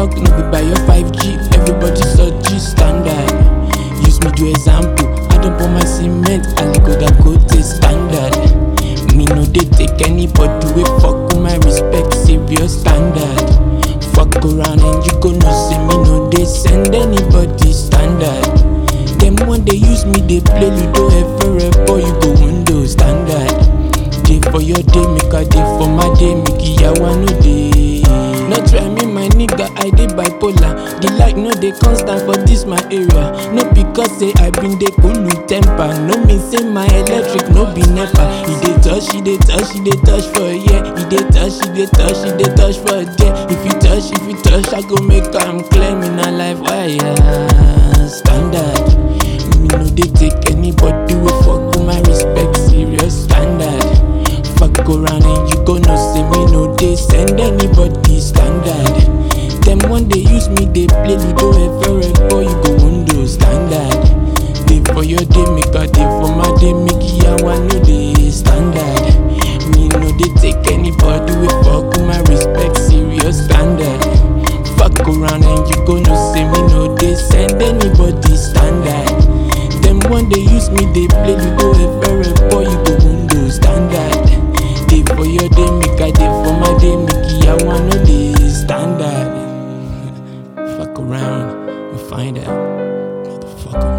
talk, no be by your 5G. Everybody so G standard. Use me do example. I don't put my cement, I go that code standard. Me no dey take anybody wey fuck with my respect, serious standard. Fuck around and you go know say me no dey send anybody standard. Them one they use me, they play Ludo ever boy you go window standard. Day for your day, make a day for my day, make yawa no day. No try me, my nigga, I dey bipolar. The light no dey constant for this my area. No because say I been dey cool with temper. No mean say my electric no be nepa. He dey touch, he dey touch, he dey touch for a year. He dey touch, he dey touch, he dey touch for a day. If you touch, if you touch, I go make am clear me na life wire standard. Me no dey take anybody wey fuck with my respect, serious standard. Fuck around and you go know say me no dey send anybody standard. Them one they use me, they play Ludo ever boy you go window standard. Day for your day, make a day for my day, make yawa no dey standard. Me no dey take anybody wey fuck with my respect, serious standard. Fuck around and you go know say me no dey send anybody standard. Them one they use me, they play Ludo ever boy you go window standard. Day for your day, make a day for my day, make yawa no dey standard. Fuck around and find out, motherfucker.